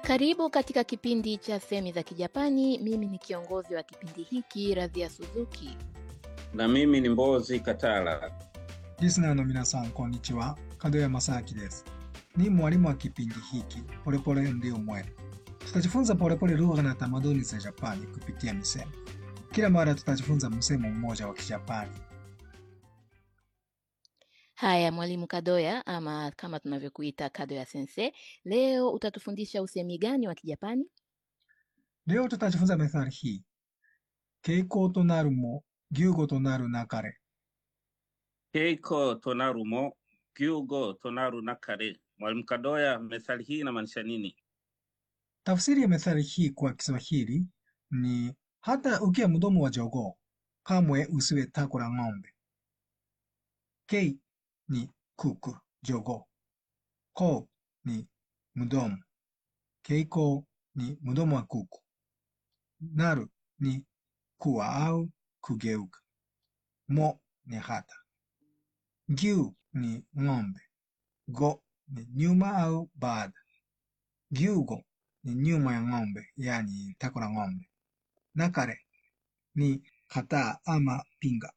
Karibu katika kipindi cha Semi za Kijapani. Mimi ni kiongozi wa kipindi hiki Radhia Suzuki. na mimi ni Mbozi Katala. リスナーの皆さん、こんにちは。門山正明です。Ni mwalimu wa kipindi hiki Polepole Ndio Mwendo. Tutajifunza polepole lugha na tamaduni za Japani kupitia misemo. Kila mara tutajifunza msemo mmoja wa Kijapani. Haya, mwalimu Kadoya ama kama tunavyokuita Kadoya sensei, leo utatufundisha usemi gani wa Kijapani? Leo tutajifunza methali hii. Keiko to naru mo, gyugo to naru nakare. Keiko tonaru mo gyugo tonaru nakare. Mwalimu Kadoya, methali hii inamaanisha nini? Tafsiri ya methali hii kwa Kiswahili ni hata ukiwa mdomo wa jogoo, kamwe usiwe tako la ng'ombe. Kei ni kuku, jogoo. Ko ni mdomo. Keiko ni mdomo wa kuku. Naru ni kuwa au kugeuka. Mo ni hata. Gyu ni ng'ombe. Go ni nyuma au baada. Gyugo ni nyuma ya ng'ombe, yani tako la ng'ombe. Nakare ni kataa ama pinga.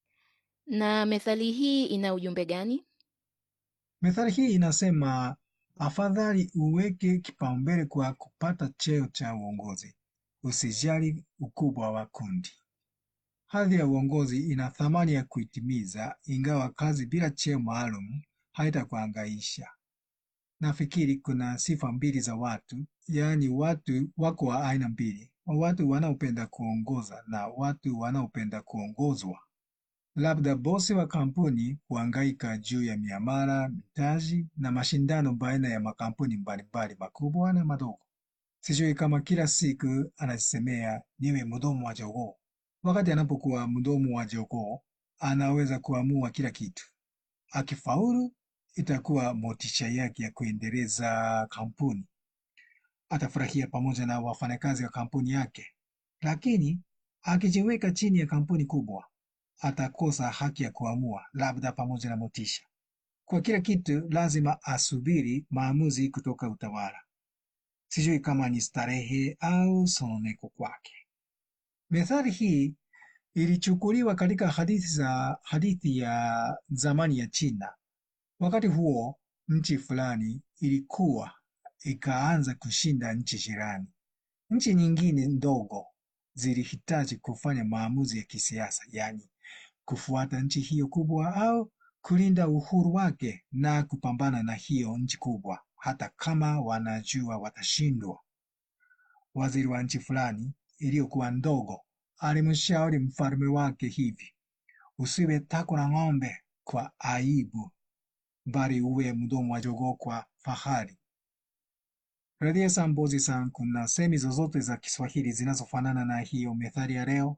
Na methali hii ina ujumbe gani? Methali hii inasema afadhali uweke kipaumbele kwa kupata cheo cha uongozi, usijali ukubwa wa kundi. Hadhi ya uongozi ina thamani ya kuitimiza, ingawa kazi bila cheo maalum haitakuhangaisha. Nafikiri kuna sifa mbili za watu, yaani watu wako wa aina mbili, watu wanaopenda kuongoza na watu wanaopenda kuongozwa. Labda bosi wa kampuni huhangaika juu ya miamala, mitaji na mashindano baina ya makampuni mbalimbali makubwa na madogo. Sijui kama kila siku anajisemea niwe mdomo wa jogoo. Wakati anapokuwa mdomo wa jogoo, anaweza kuamua kila kitu. Akifaulu, itakuwa motisha yake ya kuendeleza kampuni. Atafurahia pamoja na wafanyakazi wa kampuni yake. Lakini akijiweka chini ya kampuni kubwa, atakosa haki ya kuamua, labda pamoja na motisha. Kwa kila kitu lazima asubiri maamuzi kutoka utawala. Sijui kama ni starehe au sononeko kwake. Methali hii ilichukuliwa katika hadithi za hadithi ya zamani ya China. Wakati huo nchi fulani ilikuwa ikaanza kushinda nchi jirani. Nchi nyingine ndogo zilihitaji kufanya maamuzi ya kisiasa, yaani kufuata nchi hiyo kubwa au kulinda uhuru wake na kupambana na hiyo nchi kubwa, hata kama wanajua watashindwa. Waziri wa nchi fulani iliyokuwa ndogo alimshauri mfalme wake hivi: usiwe tako la ng'ombe kwa aibu, bali uwe mdomo wa jogoo kwa fahari. Radhia san Mbozi san, kuna semi zozote za Kiswahili zinazofanana na hiyo methali ya leo?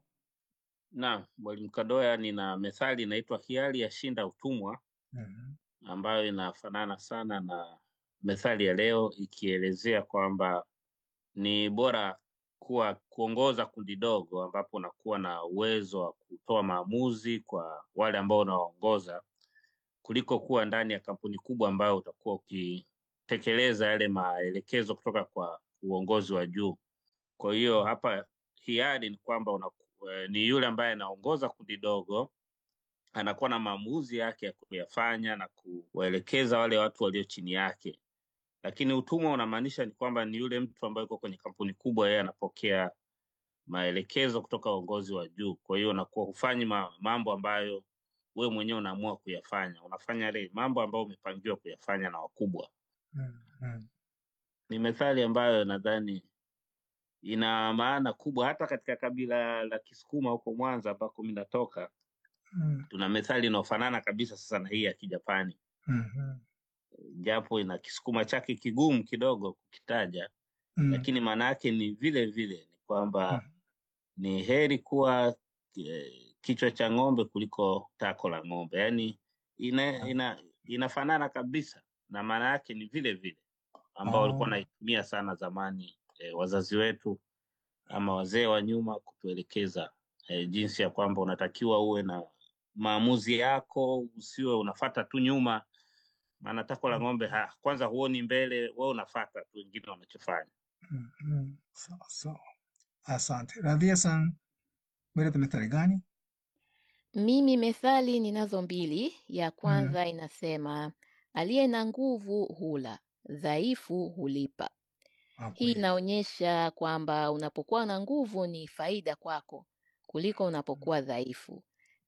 Na mwalimu Kadoya, nina methali inaitwa hiari yashinda utumwa, Mhm. ambayo inafanana sana na methali ya leo, ikielezea kwamba ni bora kuwa kuongoza kundi dogo ambapo unakuwa na uwezo wa kutoa maamuzi kwa wale ambao unawaongoza kuliko kuwa ndani ya kampuni kubwa ambayo utakuwa ukitekeleza yale maelekezo kutoka kwa uongozi wa juu. Kwa hiyo hapa hiari ni kwamba una, eh, ni yule ambaye anaongoza kundi dogo anakuwa na maamuzi yake ya kuyafanya na kuwaelekeza wale watu walio chini yake, lakini utumwa unamaanisha ni kwamba ni yule mtu ambaye yuko kwenye kampuni kubwa, yeye anapokea maelekezo kutoka uongozi wa juu. Kwa hiyo unakuwa hufanyi ma, mambo ambayo we mwenyewe unaamua kuyafanya, unafanya yale mambo ambayo umepangiwa kuyafanya na wakubwa. Mhm. Ni methali ambayo nadhani ina maana kubwa hata katika kabila la Kisukuma huko Mwanza ambako mi natoka, Mhm. tuna methali inayofanana kabisa sasa na hii ya Kijapani, Mhm. japo ina Kisukuma chake kigumu kidogo kukitaja, Mhm. lakini maana yake ni vile vile, ni kwamba Mhm. ni heri kuwa eh, kichwa cha ng'ombe kuliko tako la ng'ombe. Yaani ina, ina, inafanana kabisa na maana yake ni vile vile ambao walikuwa Oh. wanaitumia sana zamani eh, wazazi wetu ama wazee wa nyuma kutuelekeza eh, jinsi ya kwamba unatakiwa uwe na maamuzi yako, usiwe unafata tu nyuma maana tako la ng'ombe ha, kwanza huoni mbele, wewe unafata tu wengine wanachofanya. Mm, mm, sawa sawa. Asante. Radhia san, umeleta methali gani? Mimi methali ninazo mbili. Ya Mm, kwanza inasema aliye na nguvu hula, dhaifu hulipa. hapo Hii hiyo. inaonyesha kwamba unapokuwa na nguvu ni faida kwako kuliko unapokuwa dhaifu,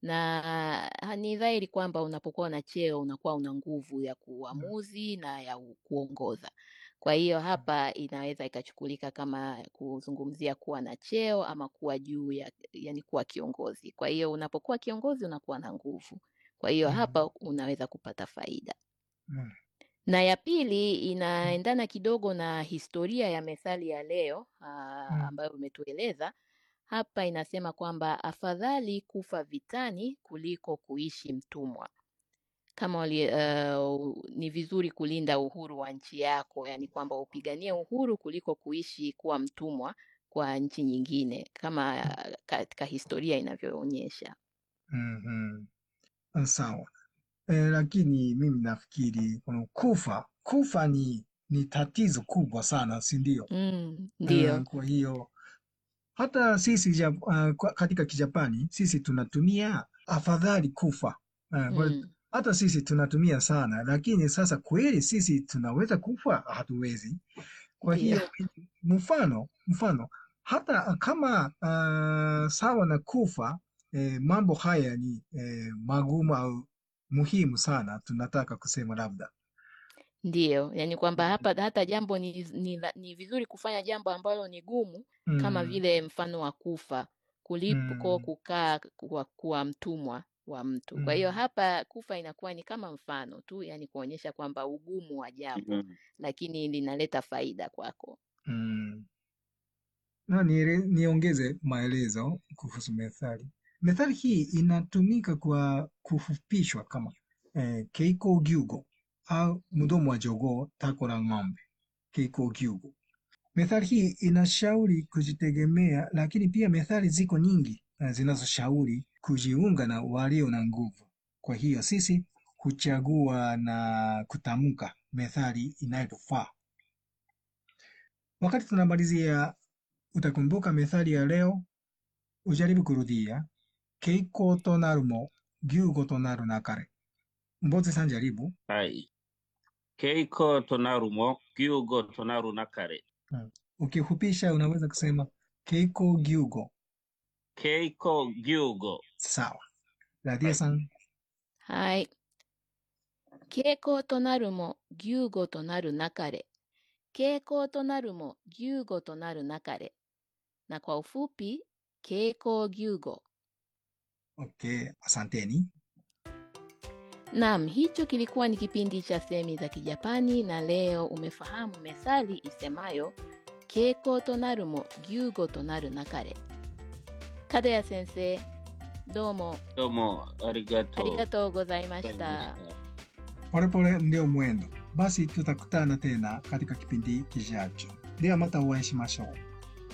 na ah, ni dhahiri kwamba unapokuwa na cheo unakuwa una nguvu ya Mm, kuamuzi na ya u- kuongoza. Kwa hiyo hapa inaweza ikachukulika kama kuzungumzia kuwa na cheo ama kuwa juu ya, yani kuwa kiongozi. Kwa hiyo unapokuwa kiongozi unakuwa na nguvu, kwa hiyo mm, hapa unaweza kupata faida. mm, Na ya pili mm, inaendana kidogo na historia ya methali ya leo aa, mm, ambayo umetueleza hapa. Inasema kwamba afadhali kufa vitani kuliko kuishi mtumwa. Kama wali, uh, ni vizuri kulinda uhuru wa nchi yako, yani kwamba upiganie uhuru kuliko kuishi kuwa mtumwa kwa nchi nyingine, kama uh, katika historia inavyoonyesha. mm, mm. Sawa. Eh, lakini mimi nafikiri kuna kufa kufa ni ni tatizo kubwa sana, si ndio? Mm, Eh, ndiyo. kwa hiyo hata sisi Jap uh, kwa- katika Kijapani sisi tunatumia afadhali kufa uh, kwa, Mm, hata sisi tunatumia sana, lakini sasa kweli sisi tunaweza kufa? Hatuwezi. Kwa ndiyo. hiyo mfano mfano hata kama uh, sawa na kufa eh, mambo haya ni eh, magumu au muhimu sana, tunataka kusema labda Ndiyo, yani kwamba hapa hata jambo ni, ni, la- ni vizuri kufanya jambo ambalo ni gumu kama mm, vile mfano wa kufa kuliko mm, kukaa kuwa, kuwa mtumwa wa mtu. Kwa hiyo mm, hapa kufa inakuwa ni kama mfano tu, yani kuonyesha kwamba ugumu wa jambo, Mm. lakini linaleta faida kwako. mm. Na niele- niongeze maelezo kuhusu methali. Methali hii inatumika kwa kufupishwa kama eh, keiko gyugo au mdomo wa jogoo, tako la ng'ombe, keiko gyugo. Methali hii inashauri kujitegemea, lakini pia methali ziko nyingi eh, zinazoshauri kujiunga na walio na nguvu. Kwa hiyo sisi huchagua na kutamka methali inayotufaa. Wakati tunamalizia, utakumbuka methali ya leo, ujaribu kurudia. Keiko to naru mo, gyugo to naru nakare. Mbozi san jaribu. Hai. Keiko tonaru mo, gyugo tonaru nakare. Hmm. Ukifupisha unaweza kusema keiko gyugo. Keiko gyugo. Sawa. Radia Hai. san. はい。傾向となるも、牛語となるなかれ。傾向となるも、牛語となるなかれ。Na kwa ufupi, keiko gyugo. Okay, asanteni. Naam, hicho kilikuwa ni kipindi cha semi za Kijapani na leo umefahamu methali isemayo keiko to naru mo gyugo to naru nakare. Kadaya sensei, domo Domo, arigato. arigatou gozaimashita. gozaimashita. Polepole ndio mwendo. Basi tutakutana tena katika kipindi kijacho. De wa mata o会いしましょう。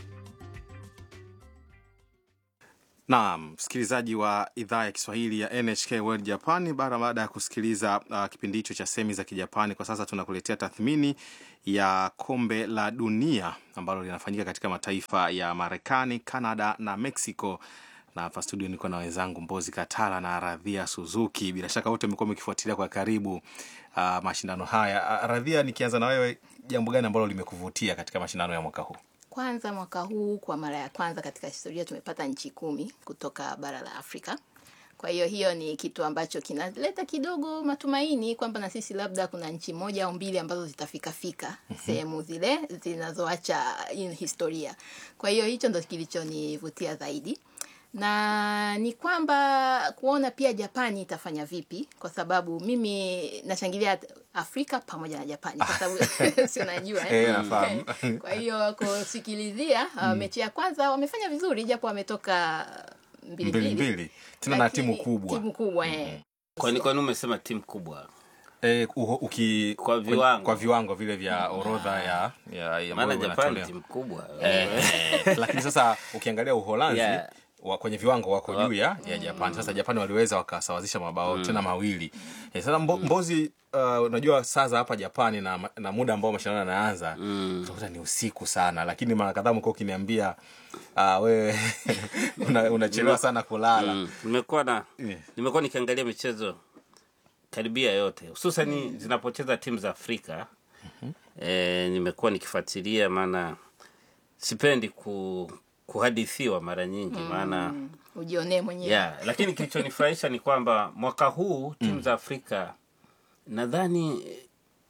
Naam, msikilizaji wa idhaa ya Kiswahili ya NHK World Japan, bara baada ya kusikiliza uh, kipindi hicho cha semi za Kijapani, kwa sasa tunakuletea tathmini ya kombe la dunia ambalo linafanyika katika mataifa ya Marekani, Canada na Mexico. Na hapa studio niko na wenzangu Mbozi Katala na Radhia Suzuki. Bila shaka wote mmekuwa mkifuatilia kwa karibu uh, mashindano haya. Uh, Radhia, nikianza na wewe, jambo gani ambalo limekuvutia katika mashindano ya mwaka huu? Kwanza mwaka huu kwa mara ya kwanza katika historia tumepata nchi kumi kutoka bara la Afrika. Kwa hiyo hiyo ni kitu ambacho kinaleta kidogo matumaini kwamba na sisi labda kuna nchi moja au mbili ambazo zitafika fika sehemu zile zinazoacha in historia. Kwa hiyo hicho ndo kilichonivutia zaidi na ni kwamba kuona pia Japani itafanya vipi, kwa sababu mimi nashangilia Afrika pamoja na Japani kwa sababu si unajua eh? Eh, nafahamu. Kwa hiyo kusikilizia uh, mechi ya kwanza wamefanya vizuri, japo wametoka mbili Mbili mbili, mbili, tena na lakini timu kubwa timu kubwa eh. Kwani kwani umesema timu kubwa? E, uho, uki, Kwa viwango. kwa viwango vile vya orodha ya, ya, ya Maana ambayo Japan inatolewa. timu kubwa. Eh, lakini sasa ukiangalia Uholanzi Yeah. wa, kwenye viwango wako juu ya, ya Japan. Sasa Japan waliweza wakasawazisha mabao tena mawili. Eh, sasa mbo, Mbozi, uh, unajua saa za hapa Japani na, na muda ambao mashindano yanaanza utakuta ni usiku sana, lakini mara kadhaa mko ukiniambia uh, wewe una- unachelewa sana kulala. Mm, nimekuwa na Yeah. nimekuwa nikiangalia michezo karibia yote hususani zinapocheza timu za Afrika eh, nimekuwa nikifuatilia, maana sipendi ku, kuhadithiwa mara nyingi maana ujionee mwenyewe yeah, lakini kilichonifurahisha ni kwamba mwaka huu timu za Afrika nadhani eh,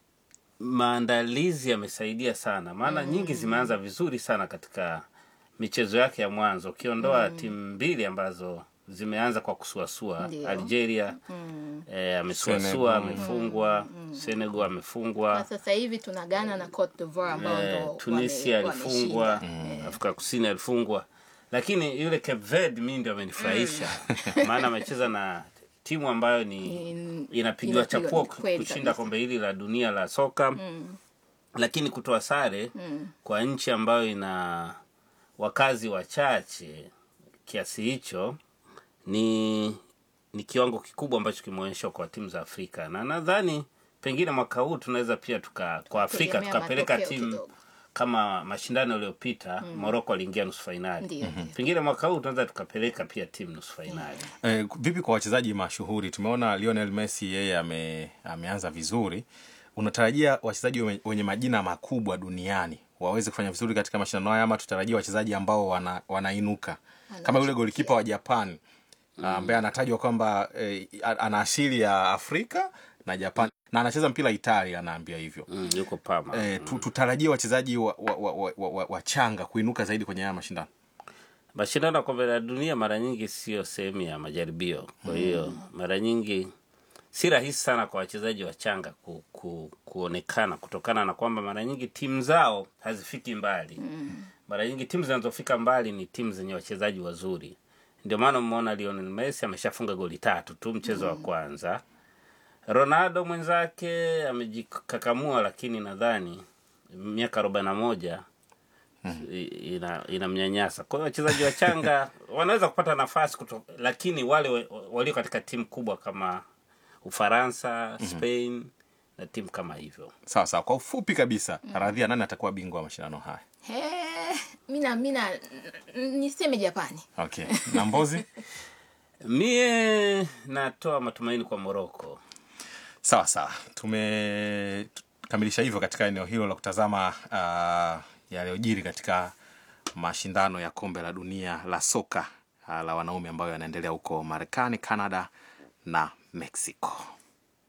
maandalizi yamesaidia sana, maana nyingi zimeanza vizuri sana katika michezo yake ya mwanzo, ukiondoa timu mbili ambazo zimeanza kwa kusuasua. Ndio. Algeria eh, amesuasua Senegal. amefungwa, Senegal amefungwa, na sasa hivi tuna Ghana na Cote d'Ivoire ambao eh, ndo Tunisia wame- alifungwa, wameshinda. Afrika Kusini alifungwa, lakini yule Cape Verde mi ndio amenifurahisha maana amecheza na timu ambayo ni In- inapigiwa inapigwa- chapuo kweli kushinda kabisa. kombe hili la dunia la soka lakini kutoa sare kwa nchi ambayo ina wakazi wachache kiasi hicho ni ni kiwango kikubwa ambacho kimeonyeshwa kwa timu za Afrika, na nadhani pengine mwaka huu tunaweza pia tuka kwa Afrika Tegemea tukapeleka matokeo timu kidogo. kama mashindano yaliyopita Morocco aliingia nusu fainali. Ndio, ndio. Pengine mwaka huu tunaweza tukapeleka pia timu nusu fainali. Eh, vipi kwa wachezaji mashuhuri? Tumeona Lionel Messi yeye ame, ameanza vizuri. Unatarajia wachezaji wenye, wenye majina makubwa duniani waweze kufanya vizuri katika mashindano haya ama tutarajia wachezaji ambao wana, wanainuka kama yule golikipa wa Japan ambaye anatajwa kwamba eh, ana asili ya Afrika na Japan na anacheza mpira Italia, anaambia hivyo. Mm, yuko Parma. Eh, tu, tutarajie wachezaji wa, wa, wa, wa, wa, wa, wachanga kuinuka zaidi kwenye haya mashindano. Mashindano ya kombe la dunia mara nyingi sio sehemu ya majaribio, kwa hiyo mara nyingi si rahisi sana kwa wachezaji wachanga ku, ku, kuonekana kutokana na kwamba mara nyingi timu zao hazifiki mbali. Mara nyingi timu zinazofika mbali ni timu zenye wachezaji wazuri. Ndio maana umeona Lionel Messi ameshafunga goli tatu tu mchezo wa kwanza. Ronaldo mwenzake amejikakamua, lakini nadhani miaka arobaini na moja i- ina inamnyanyasa. Kwa hiyo wachezaji wachanga wanaweza kupata nafasi kuto, lakini wale wa- walio katika timu kubwa kama Ufaransa, Spain na timu kama hivyo Sawa sawa, kwa ufupi kabisa, Radhia, nani atakuwa bingwa wa mashindano haya? He, mina mina n- niseme Japani. Okay, na Mbozi? mie natoa matumaini kwa Moroko. Sawa sawa, tumekamilisha hivyo katika eneo hilo la kutazama uh, yaliyojiri katika mashindano ya kombe la dunia la soka uh, la wanaume ambayo yanaendelea huko Marekani, Canada na Mexico.